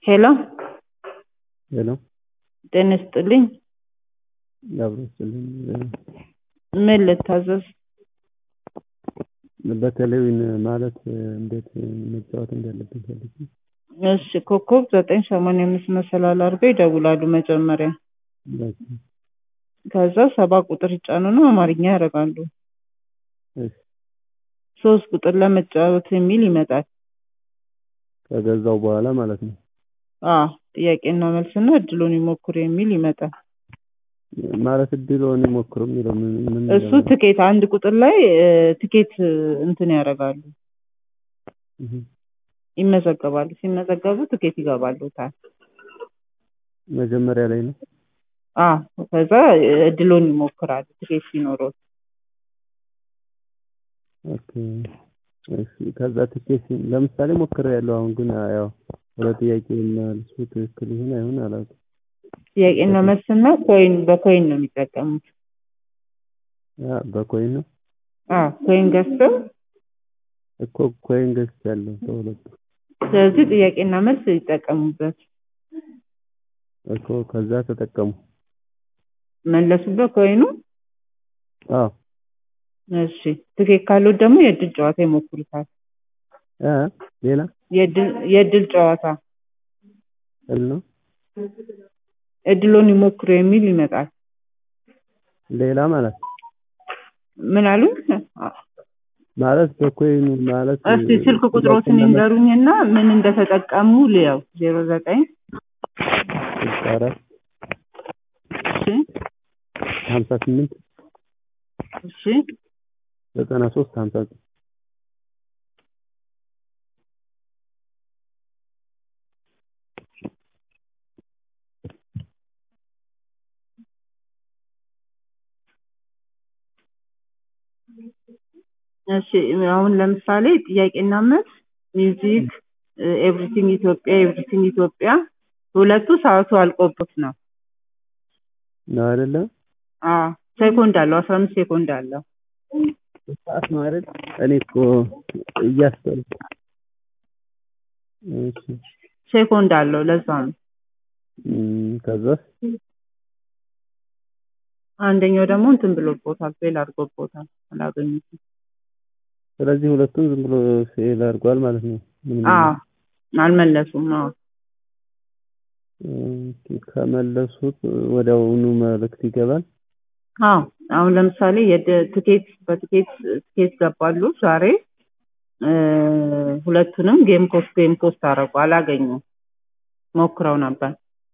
ሄሎ ሄሎ ጤና ይስጥልኝ አብሮ ይስጥልኝ። ምን ልታዘዝ? በቴሌቪዥን ማለት እንዴት መጫወት እንዳለብኝ ፈልጌ። እሺ ኮከብ ዘጠኝ ሰማንያ አምስት መሰላል አድርገው ይደውላሉ መጀመሪያ። በቃ ከዛ ሰባ ቁጥር ይጫኑና አማርኛ ያደርጋሉ። እሺ ሶስት ቁጥር ለመጫወት የሚል ይመጣል። ከገዛው በኋላ ማለት ነው። አዎ ጥያቄና መልስና እድሉን ይሞክሩ የሚል ይመጣል። ማለት እድልዎን ይሞክሩ የሚለው ምን ምን እሱ ትኬት አንድ ቁጥር ላይ እ፣ ትኬት እንትን ያደርጋሉ እህ፣ ይመዘገባሉ። ሲመዘገቡ ትኬት ይገባሉታል። መጀመሪያ ላይ ነው። አዎ ከዛ እድሉን ይሞክራሉ ትኬት ሲኖረው። ኦኬ እሺ። ከዛ ትኬት ለምሳሌ ሞክሬያለሁ። አሁን ግን ያው ወደ ጥያቄ መልሱ ትክክል ይሁን አይሁን አላውቅም። ጥያቄና መልስና ኮይን በኮይን ነው የሚጠቀሙት። ያ በኮይን ነው አዎ ኮይን ገዝተው እኮ ኮይን ገዝቻለሁ ከሁለቱ ስለዚህ ጥያቄና መልስ ይጠቀሙበት። እኮ ከዛ ተጠቀሙ። መለሱበት ኮይኑ። አዎ እሺ ትኬት ካሉት ደግሞ የእድል ጨዋታ ይሞክሩታል። እ ሌላ የእድል የእድል ጨዋታ እል ነው እድሉን ይሞክሩ የሚል ይመጣል። ሌላ ማለት ምን አሉ? ማለት በኮይኑ ማለት እስቲ ስልክ ቁጥሮትን ይንገሩኝና ምን እንደተጠቀሙ ልየው። ዜሮ ዘጠኝ ስልሳ አራት እሺ ሀምሳ ስምንት እሺ ዘጠና ሶስት ሀምሳ ዘጠኝ እሺ አሁን ለምሳሌ ጥያቄና መልስ ሚውዚክ ኤቭሪቲንግ ኢትዮጵያ ኤቭሪቲንግ ኢትዮጵያ ሁለቱ ሰዓቱ አልቆበት ነው። ነው አይደለ? አዎ ሴኮንድ አለው አስራ አምስት ሴኮንድ አለው። ሰዓት ነው አይደል? እኔ እኮ እያስተዋልኩ እሺ ሴኮንድ አለው ለዛ ነው። እም፣ ከዛስ አንደኛው ደግሞ እንትን ብሎቦታል ፌል አድርጎቦታል አላገኙትም። ስለዚህ ሁለቱም ዝም ብሎ ፌል አድርጓል ማለት ነው። ምንም አዎ አልመለሱም። አዎ ኦኬ፣ ከመለሱት ወዲያውኑ መልእክት ይገባል። አዎ አሁን ለምሳሌ የድ- ትኬት በትኬት ትኬት ገባሉ ዛሬ እ፣ ሁለቱንም ጌም ኮስት ጌም ኮስት አደረጉ አላገኙም። ሞክረው ነበር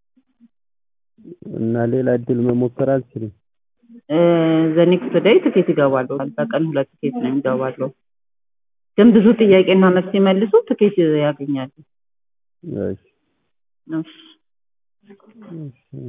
እና ሌላ እድል መሞከር አልችልም። ዘኔክስት ዴይ ትኬት ይገባሉ። በቀን ሁለት ትኬት ነው የሚገባሉ። ግን ብዙ ጥያቄና መልስ ሲመልሱ ትኬት ያገኛሉ። እሺ እሺ። እሺ